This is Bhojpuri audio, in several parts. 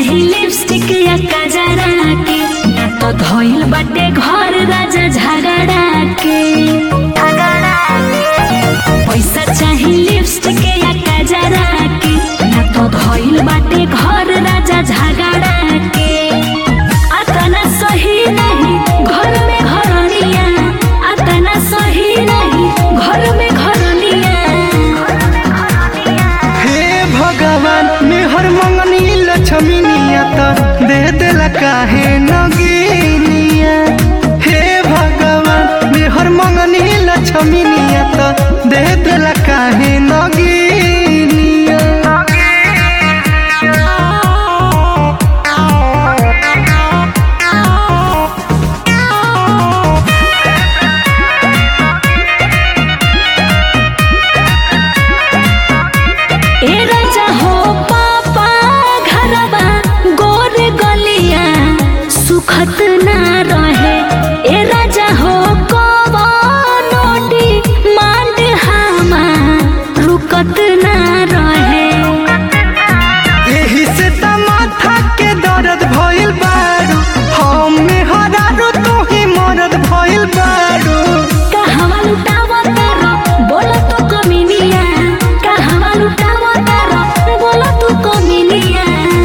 चाही लिपस्टिक या कजरा के ना तो धोइल बाटे घर राजा झगड़ा के पैसा चाही लिपस्टिक या कजरा के ना तो धोइल बाटे घर राजा झगड़ा के अतना सही नहीं घर में घरनिया अतना सही नहीं घर में घरनिया हे भगवान मेहर मंगनी लक्ष्मीनिया त दे देला काहे नगीनिया हे भगवान मेहर मंगनी लक्ष्मीनिया त दे देला काहे नगीनिया ए राजा हो पापा घरबा गोर गलिया सुखत ना रहे ए राजा हो कवनोडी मांड हामा रुकत ना रहे एही से त माथा के दर्द भइल बारू हम मेहरारू तू ही मरद भइल बारू कहवा लुटावा तारो बोला तू कमिनिया कहवा लुटावा तारो बोला तू कमिनिया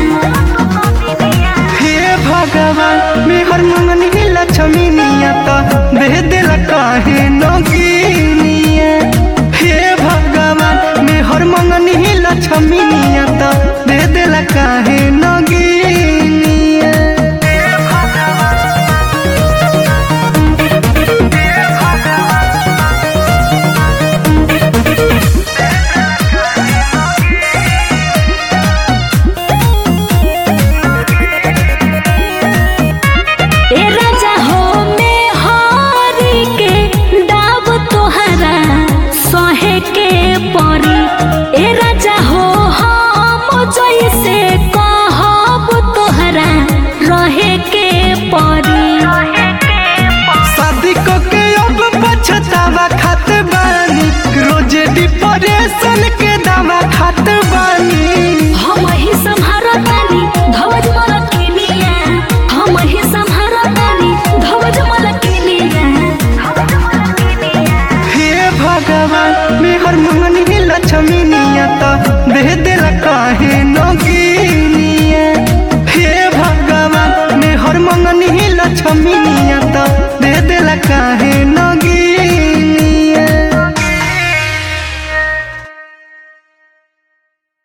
हे भगवान मेहर मंगनी लक्ष्मीनिया त दे देला काहे नगीनिया हे भगवान मेहर मंगनी लक्ष्मी